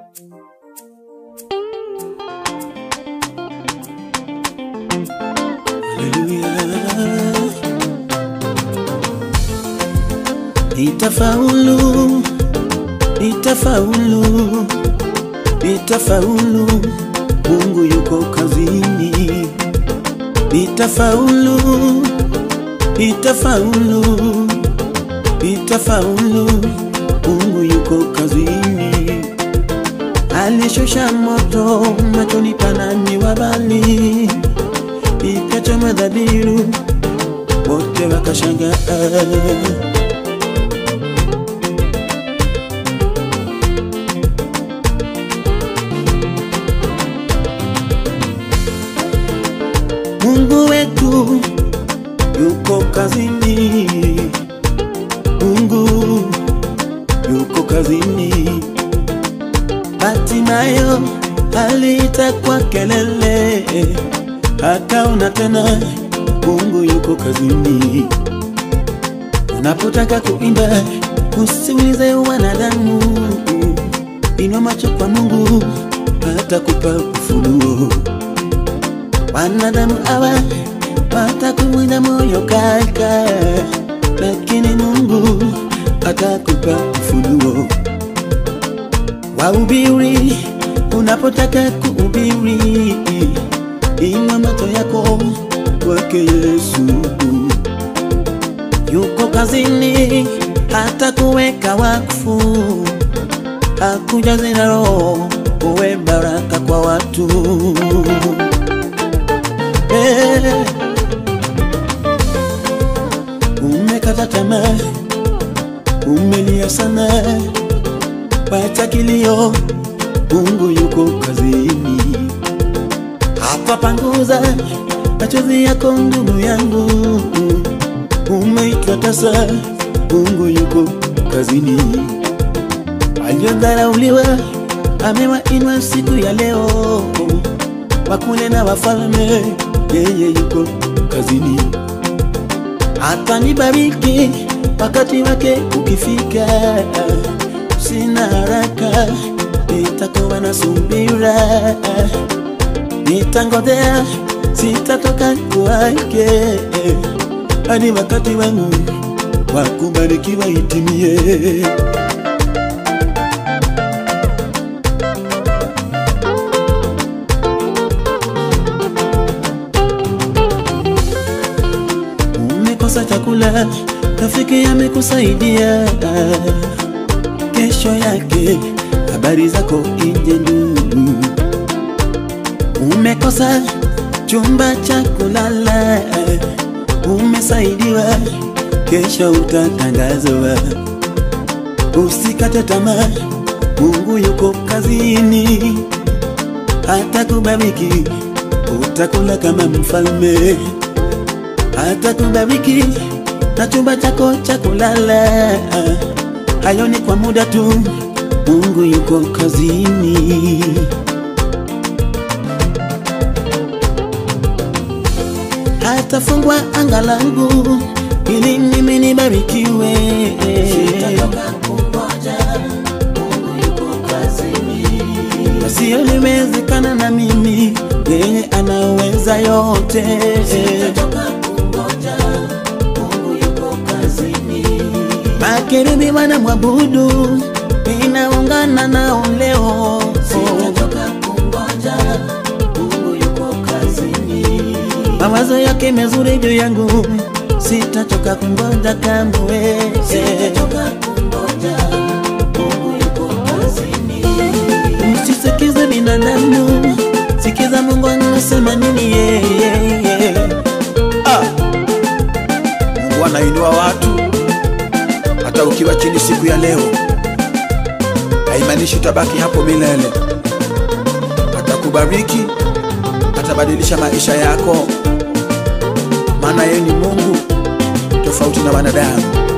Nitafaulu, nitafaulu, nitafaulu, Mungu yuko kazini. Nitafaulu, nitafaulu, nitafaulu, Mungu yuko kazini. Alishusha moto machoni pa nani wabali, ikachoma dhabihu, wote wakashangaa. Mungu wetu yuko kazini, Mungu yuko kazini. Hatimayo aliita kwa kelele, akaona tena Mungu yuko kazini. Unapotaka kuimba usiulize wanadamu, inua macho kwa Mungu, atakupa ufunuo wanadamu hawa watakuvunja moyo kaka, lakini Mungu atakupa ufunuo. Wahubiri, unapotaka kuhubiri, inua macho yako kwake Yesu. Yuko kazini, hata kuweka wakfu, hakujaze na roho, uwe baraka kwa watu. Eh, umekata tamaa, umelia sana, wacha kilio, Mungu yuko kazini. Hapa panguza machozi yako ndugu yangu, umeitwa tasa, Mungu yuko kazini. Waliodharauliwa amewainua siku ya leo, wakule na wafalme, yeye yuko kazini. Atanibariki wakati wake ukifika, sina haraka, nitakuwa na subira, nitangojea, sitatoka kwake hadi wakati wangu wa kubarikiwa itimie. umekosa chakula, rafiki amekusaidia. Kesho yake habari zako ije ndugu. Umekosa chumba cha kulala, umesaidiwa. Kesho utatangazwa. Usikate tamaa, Mungu yuko kazini, atakubariki, utakula kama mfalme atakubariki na chumba chako cha kulala. Hayo ni kwa muda tu, Mungu yuko kazini. Hatafungwa anga langu ili mimi nibarikiwe. Sitatoka kungoja, Mungu yuko kazini. Yasiyoliwezekana na mimi, yeye anaweza yote. Sitatoka kungoja, Mungu yuko kazini. Makerubi wanamwabudu, ninaungana nao leo. Sitatoka kungoja, Mungu yuko kazini. Mawazo yake mezuri juu yangu, sitatoka kungoja kamwe. Sitatoka kungoja, Mungu yuko kazini. Usisikize binadamu, sikiza Mungu anasema nini yeye. Ah, Mungu anainua watu hata ukiwa chini siku ya leo, haimaanishi utabaki hapo milele. Atakubariki, atabadilisha maisha yako, maana yeye ni Mungu tofauti na wanadamu.